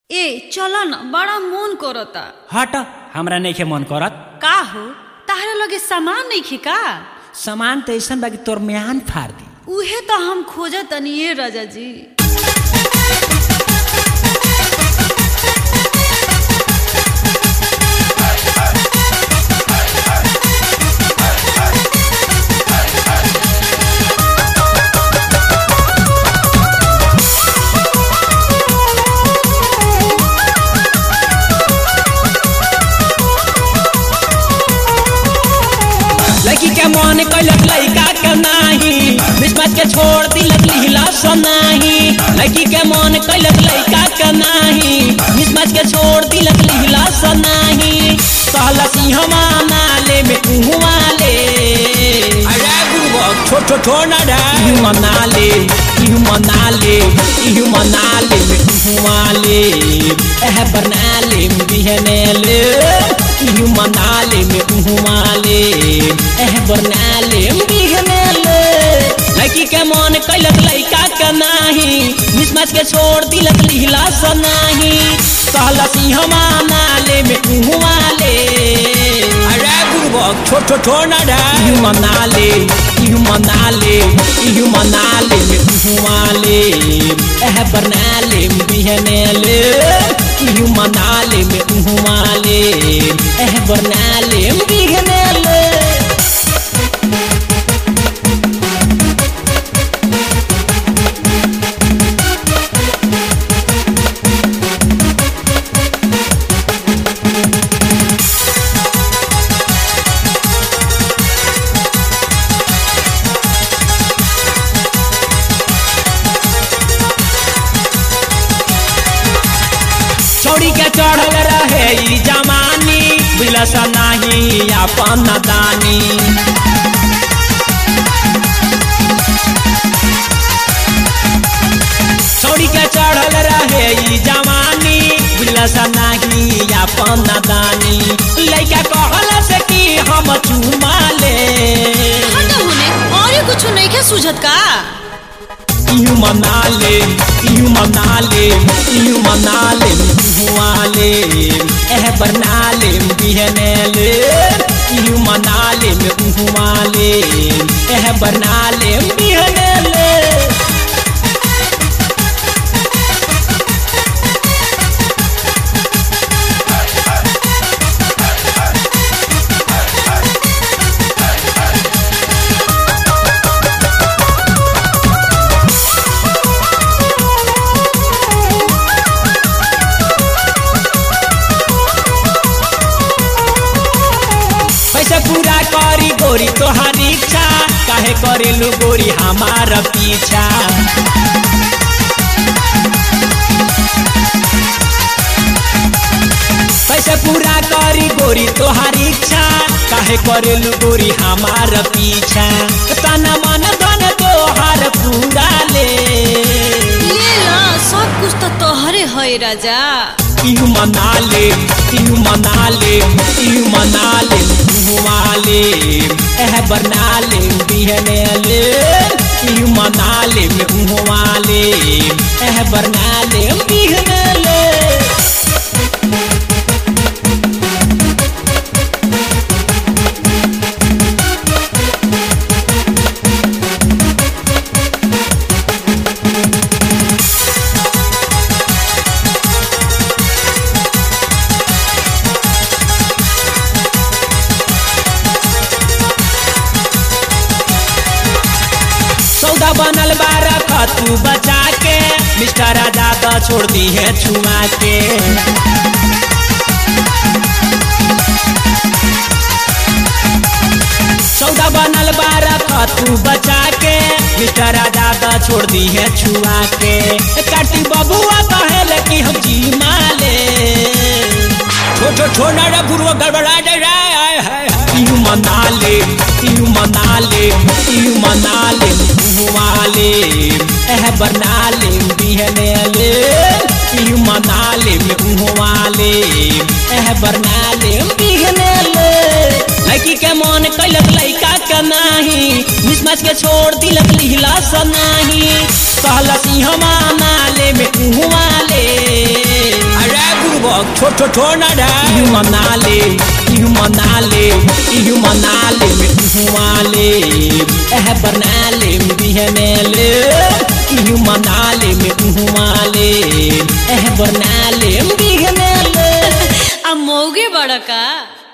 ए चल न बड़ा मन करता हट हमरा नइखे मन करत का हो ताहरा लगे सामान नइखे का सामान त ऐसन बा कि तोर म्यान फाड़ दी उहे तो हम खोजत तनी ये राजा जी लड़की के मन कैलक लड़का के नाही बिस्मत के छोड़ दिलक लिहला सनाही लड़की के मन कैलक लड़का के नाही बिस्मत के छोड़ दिलक लिहला सनाही कहला सिंहमा नाले में कुहुआ ले अरे गुरुबक छोट छोट छोड़ ना रे इहु मनाले इहु मनाले इहु मनाले में कुहुआ ले एह बनाले में बिहने ले इहु मनाले में कुहुआ ले एह बनाले में बिहने ले लड़की के मन कैलक लड़का के नाही मिसमच के छोड़ दिलक लिहला सनाही कहला सिंहमा नाले में कुहुआ ले अरे गुरुबक छोट छोट छोड़ ना रे इहु मनाले इहु मनाले इहु मनाले में कुहुआ ले एह बनाले में बिहने ले इहु मनाले में कुहुआ ले एह बनाले में बिहने ले छौड़ी के चढ़ल रहे ई जमानी बिलस नाही अपन दानी छौड़ी के चढ़ल रहे ई जवानी बिलस नाही अपन दानी लइका कहल से कि हम चुमा ले हट होने और कुछ नइखे सुझत का इहु मनाले इहु मनाले इहु मनाले हुआले एह बरनाले बिहनेले इहु मनाले हुआले एह बरनाले बिहनेले पैसा पूरा करी गोरी तोहारी इच्छा काहे करेलू गोरी हमार पीछा पैसा पूरा करी गोरी तोहारी इच्छा काहे करेलू गोरी हमार पीछा तना मन धन तोहार पूरा ले ले ला सब कुछ तो तोहरे है राजा इहु मनाले इहु मनाले इहु मनाले हुआले एह बरनाले बिहनेले इहु मनाले हुआले एह बरनाले बिहनेले सौदा बनल बारा तू बचा के मिस्टर आजाद छोड़ दी है छुआ के सौदा बनल बारा तू बचा के मिस्टर आजाद छोड़ दी है छुआ के काटी बबुआ कहल कि हम जी माले छोटो छोना रे गुरु गड़बड़ा दे रे आय हाय इहु मनाले इहु मनाले इहु मनाले हुआले एह बरनाले बिहनेले इहु मनाले हुआले एह बरनाले बिहनेले लड़की के मन कैलक लड़का के नाही मिसमच के छोड़ दिलक लिहला सनाही कहला सिंहमा नाले में कुहुआ ले छोड़ छोड़ छोड़ ना डा इहु मना ले इहु मना ले इहु मना ले में इहु माले एह बना ले बिहने ले इहु मना ले में इहु माले एह बना ले बिहने ले आ मौगे बड़ा का